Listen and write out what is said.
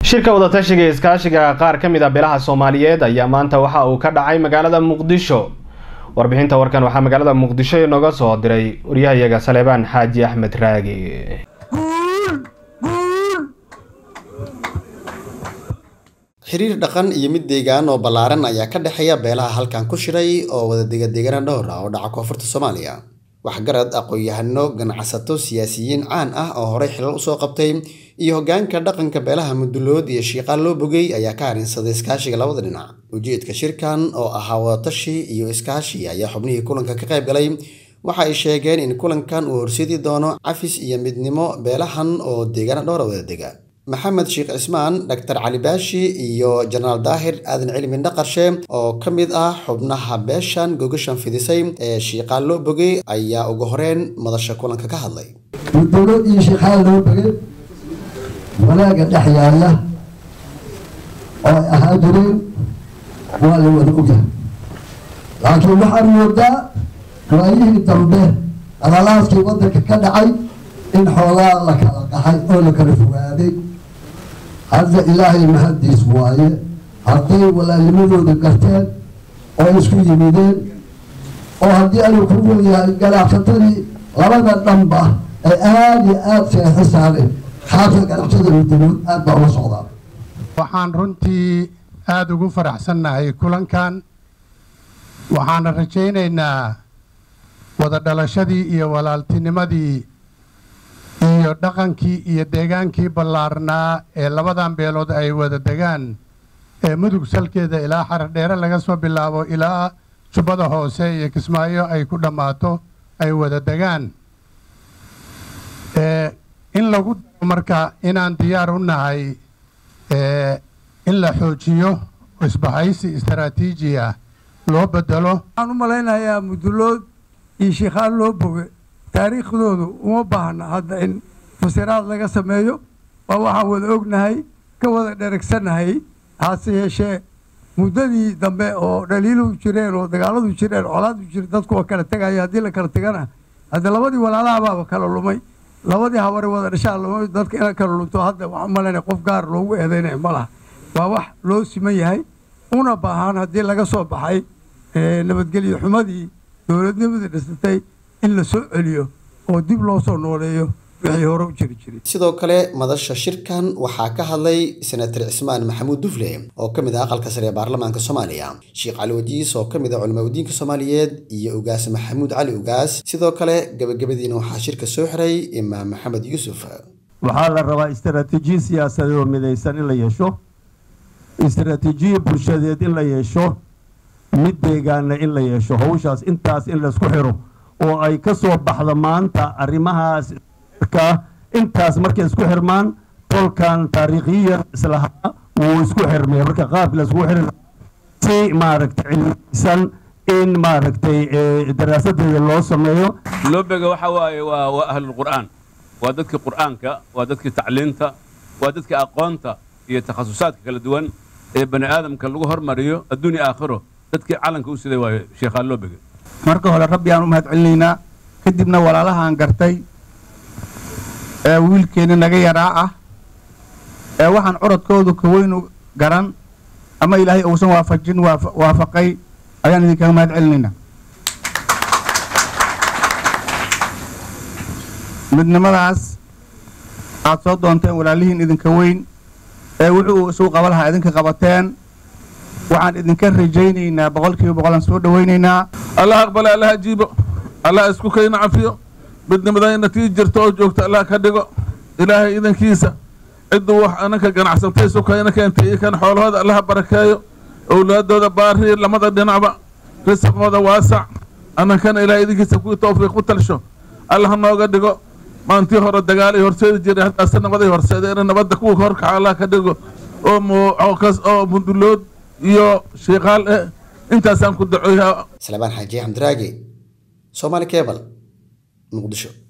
shirka wadatashiga ee iskaashiga qaar ka mid a beelaha soomaaliyeed ayaa maanta waxa uu ka dhacay magaalada muqdisho warbixinta warkan waxaa magaalada muqdisho inooga soo diray waryahayaga saleebaan xaaji axmed raagi xiriir dhaqan iyo mid deegaan oo ballaaran ayaa ka dhexeeya beelaha halkan ku shiray oo wada degadeegana dhowr ah oo dhaca koonfurta soomaaliya waxgarad aqoon-yahano ganacsato siyaasiyiin caan ah oo horey xilal usoo qabtay iyo hoggaanka dhaqanka beelaha mudulood iyo shiiqaan loo bogay ayaa ka harinsaday iskaashiga labada dhinac ujeedka shirkan oo ahaa wadatashi iyo iskaashi ayaa xubnihii kulanka ka qayb galay waxa ay sheegeen in kulankan uu horseedi doono cafis iyo midnimo beelahan oo deegaana dhowra wada dega maxamed sheekh cismaan dhaktar cali baashi iyo jenaraal daahir aadan cilmi dhaqarshe oo ka mid ah xubnaha beeshan gogashan fidisay ee shiiqaan loo bogay ayaa ugu horeyn madasha kulanka ka hadlay mudulood iyo shiiqaan loo bogay wanaaga dhex yaalla oo ay ahaa jireen waa la wada ogyahay laakiin waxaan moodaa waayihii dambe qalalaadkii waddanka ka dhacay in xoogaa la kala qaxay oo la kala fogaaday hadda ilaahay mahaddiis waaye hadday walaalnimadooda garteen oo isku yimideen oo haddii anuu ku weeyahay ganacsatadii labada dhanba ay aada iyo aada seexo saareen xaafka ganacsatada mudulood aada baa ula socdaa waxaan runtii aada ugu faraxsannahay kulankan waxaana rajaynaynaa wada dhalashadii iyo walaaltinimadii iyo dhaqankii iyo deegaankii ballaarnaa ee labadan beelood ay wada degaan ee mudug salkeeda ilaa xaradheere laga soo bilaabo ilaa jubbada hoose iyo kismaayo ay ku dhammaato ay wada degaan in lagu daro marka inaan diyaar u nahay in la xoojiyo isbahaysi istaraatiiji ah loo bedelo waxaan u malaynayaa mudulood iyo shiikhaan loo boge taariikhdoodu uma baahna hadda in fasiraad laga sameeyo waa waxaan wada ognahay ka wada dheragsannahay hase yeeshee muddadii dambe oo dhaliiluhu jireen oo dagaaladu jireen colaadu jire dadku waa kala tegaya haddii la kala tegana hadde labadii walaalahabaaba kala lumay labadii haware wada dhashaa lumay dadka ina kala lunto hadda waxaan malaynaya qof gaar loogu eedeynaya ma laha waa wax loo siman yahay una baahan haddii laga soo baxay nabadgelyo xumadii dowladnimadii dhisatay in la soo celiyo oo dib loo soo nooleeyo wixii hore u jiri jiray sidoo kale madasha shirkan waxaa ka hadlay senator cismaan maxamuud dufle oo ka mid ah aqalka sare ee baarlamaanka soomaaliya sheekh cali wajiis oo ka mid ah culimaa udiinka soomaaliyeed iyo ugaas maxamuud cali ugaas sidoo kale gabagabadiina waxaa shirka soo xiray imaam maxamed yuusuf waxaa la rabaa istaraatiijiya siyaasadeed oo midaysan in la yeesho istaraatiijiya bulshadeed in la yeesho mid deegaana in la yeesho hawshaas intaas in laysku xiro oo ay ka soo baxdo maanta arrimahaas intaas markay isku xirmaan tolkan taariikhiyan islahaa wuu isku xirmay marka qaabki laisku xiri si maaragtay cilmisan in maaragtay daraasadeeda loo sameeyo loobega waxa waaye waa waa ahlulqur'aan waa dadkii qur'aanka waa dadkii tacliinta waa dadkii aqoonta iyo takhasusaadka kala duwan ee bani aadamka lagu hormariyo adduun iyo aakhiro dadkii calanka u siday waayo sheekhaan loobega marka hore rabbi aan u mahad celinaynaa kadibna walaalahaan gartay ee wiilkeenni naga yaraa ah ee waxaan curadkoodu ka weynu garan ama ilaahay uusan waafajin waafaqay ayaan idinkaga mahad celinaynaa midnimadaas aad soo doonteen walaalihiin idinka weyn ee wuxuu isugu qaba lahaa idinka qabateen waxaan idinka rajaynaynaa boqolkiiba boqolaan soo dhowaynaynaa allah aqbale allah ajiibo allah isku kayna cafiyo midnimadayna tii jirta oo joogta allah ka dhigo ilaahay idankiisa cidduu wax ananka ganacsantay sukayna keentay iyo kan xoolahooda allaha barakeeyo owlaadooda baariir lamada dhinacba risaqooda waasac anankana ilaahay idinkiisa kuwii towfiiq u talsho allah nooga dhigo maantii hore dagaal ay horseedi jiray haddaase nabaday horseedeen nabadda kuwa horkaca allah ka dhigo oo oo mundulood iyo shiiqaal eh intaasaan ku dacoyaa salebaan xaaji xamdiraagi soomaali cebal muqdisho